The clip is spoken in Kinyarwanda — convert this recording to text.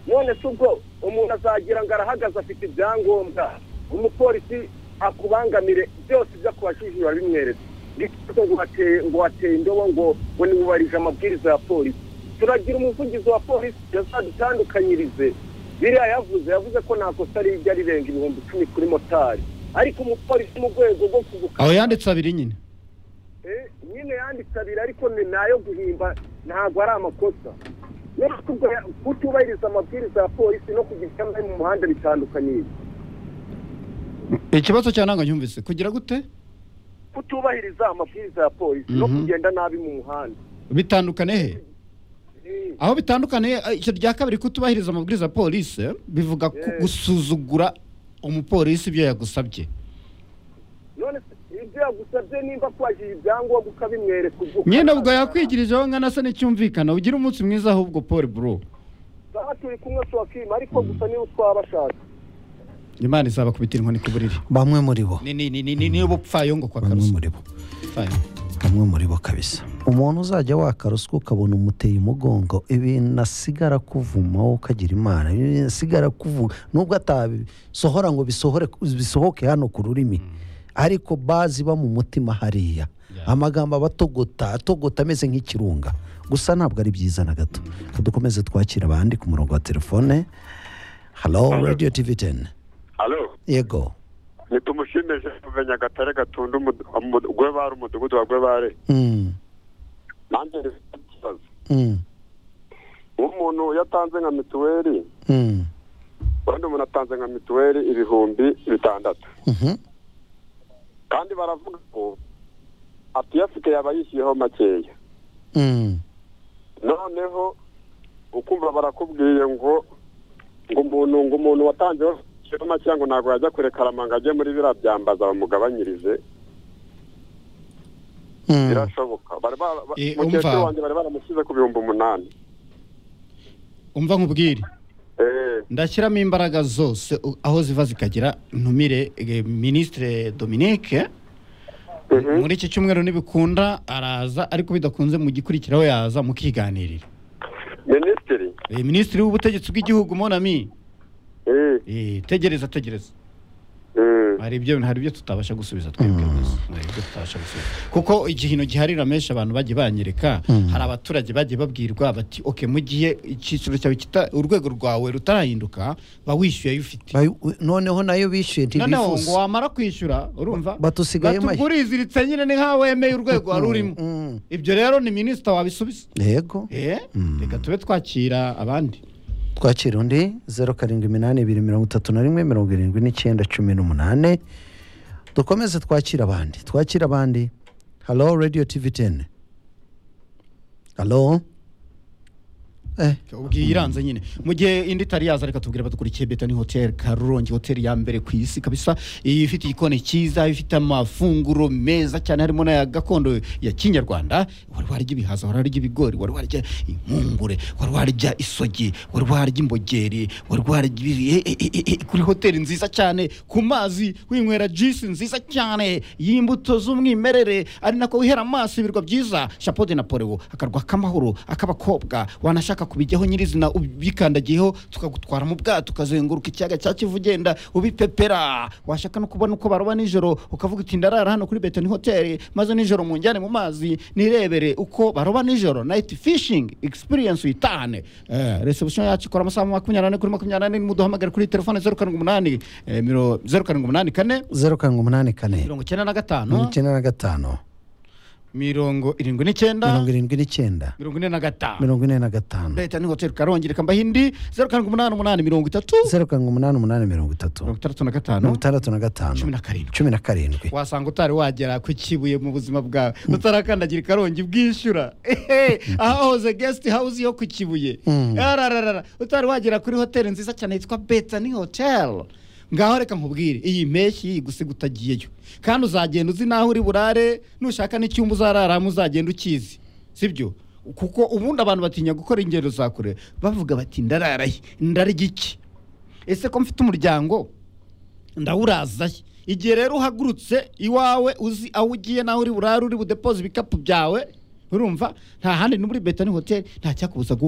none se ubwo umuntu azagira ngo arahagaze afite ibyangombwa umupolisi akubangamire byose ibyo akubajije urabimwereka ndetse ngo wateye indobo ngo ngo ntiwubarije amabwiriza ya polisi turagira umuvugizi wa polisi yazadutandukanyirize biriya yavuze yavuze ko nta kosa rijya rirenga ibihumbi icumi kuri motari ariko umupolisi mu rwego rwo kubuka aho yanditse abiri nyine nyine yanditse abiri ariko ni nayo guhimba ntabwo ari amakosa kutubahiriza amabwiriza ya polisi no kugira icyo mu muhanda bitandukanye ikibazo cya ntabwo nyumvise kugira gute kutubahiriza amabwiriza ya polisi no Mhm. kugenda nabi mu muhanda bitandukane he Eh, aho bitandukaniye icyo rya kabiri kutubahiriza amabwiriza ya polisi bivuga ku Yes. gusuzugura umupolisi ibyo yagusabye none se ibyo yagusabye nimba kwajije ibyangombwa ukabimwereka ubwo nyine ubwo yakwigirijeho nkana se n'icyumvikana ugira umunsi mwiza ahubwo paul bro aha turi kumwe tuwakima ariko gusa niba twabashaka imana izabakubitira inkoni ku buriri bamwe muri bo ni ni ni ni ni ni ubupfayongo kwa bamwe karusi muri bo Upfayongo. bamwe muri bo kabisa umuntu uzajya waka ruswa ukabona umuteye umugongo ibintu asigara kuvuma wowe ukagira imana ibintu asigara kuvuga nubwo atabisohora ngo bisohore bisohoke hano ku rurimi ariko bazi iba mu mutima hariya amagambo aba atogota atogota ameze nk'ikirunga gusa ntabwo ari byiza na gato dukomeze twakira abandi ku murongo wa telefone halo radiyo tivi teni Halo, yego nitumushimije kuva Nyagatare gatunda Gwebare umudugudu wa Gwebare. Mm, Nanjye rifite ikibazo. mm, Umuntu yatanze nka mituweli, mm, ubundi umuntu atanze nka mituweli ibihumbi bitandatu. mhm, Kandi baravuga ko atiyafite yaba yishyuyeho makeya. mm. Noneho ukumva barakubwiye ngo ngo umuntu ngo umuntu watanzeho yishyuyeho makeya ngo ntabwo yajya kurekarama ngo ajye muri biriya byambaza bamugabanyirize. Mm. Birashoboka. Bari bara- ba- Eh, mukecuru umva. wanjye bari baramushyize ku bihumbi umunani. umva nkubwire Eh, ndashyiramo imbaraga zose u- aho ziva zikagera ntumire eh, minisitire dominique mhm. muri iki cyumweru nibikunda araza ariko bidakunze mu gikurikiraho yaza mukiganirira minisitiri Eh, minisitiri w'ubutegetsi bw'igihugu monami eh, eh, tegereza tegereza eh, hari ibyo hari ibyo tutabasha gusubiza twebwe gusa hari ibyo tutabasha gusubiza kuko igihino giharira menshi abantu bajya banyereka hari abaturage bagiye babwirwa bati oke mu gihe icyiciro cyawe kita- urwego rwawe rutarahinduka ba wishyuye ayo ufite Bayu- noneho nayo bishyuye noneho ngo ntibifuza wamara kwishyura urumva batusigaye make. batuguriziritse nyine ni nkaho wemeye urwego wari urimo Mm. ibyo rero ni minisita wabisubiza yego Eh, reka tube twakira abandi twakira undi zeru karindwi iminani ibiri mirongo itatu na rimwe mirongo irindwi n'icyenda cumi n'umunani dukomeze twakira abandi twakira abandi halo radiyo tivi teni halo eh ubwiye iranze nyine mu gihe indi itari yaza reka tubwire badukurikiye beta ni hoteli karongi hoteli ya mbere ku isi kabisa iyi ifite igikoni cyiza ifite amafunguro meza cyane harimo n'aya gakondo ya kinyarwanda wari warya ibihaza wari warya ibigori wari warya impungure wari warya isogi wari warya imbogeri wari warya ibiri- e- e- e- e- kuri hoteli nziza cyane ku mazi winywera jisi nziza cyane y'imbuto z'umwimerere ari nako wihera amaso ibirwa byiza chapeau de napoleon akarwa k'amahoro ak'abakobwa wanashaka kubijyaho nyirizina ubikandagiyeho tukagutwara mu bwato ukazenguruka ikiyaga cya kivu ugenda ubipepera washaka no kubona uko baroba nijoro ukavuga uti ndarara hano kuri betani hoteli maze nijoro munjyane mu mazi nirebere uko baroba nijoro night fishing experience uyitahane eh, reception yacu ikora amasaha makumyabiri n'ane kuri makumyabiri n'ane muduhamagare kuri telefone zeru karindwi umunani eh, miro- zeru karindwi umunani kane zeru karindwi umunani kane mirongo icyenda na mirongo gatanu icyenda na gatanu mirongo irindwi n'icyenda mirongo irindwi n'icyenda mirongo ine na gatanu mirongo ine na gatanu leta ni hoteli karongi reka mbaho indi zeru karindwi umunani umunani mirongo itatu zeru karindwi umunani umunani mirongo itatu mirongo itandatu na mirongo gatanu itandatu na gatanu cumi na karindwi cumi na karindwi wasanga utari wagera ku kibuye mu buzima bwawe utarakandagira ikarongi bwishyura Ehe, ahahoze guest house yo ku kibuye Mm. arararara utari wagera kuri hoteli nziza cyane yitwa betani hotel ngaho reka nkubwire iyi mpeshyi igusiga utagiyeyo kandi uzagenda uzi n'aho uri burare nushaka n'icyumba uzararamo uzagenda ukizi sibyo kuko ubundi abantu batinya gukora ingendo za kure bavuga bati ndararaye ndarya iki ese ko mfite umuryango ndawurazaye igihe rero uhagurutse iwawe uzi aho ugiye naho uri burare uri budepoze ibikapu byawe urumva nta handi ni muri betani hoteli nta cyakubuza gu-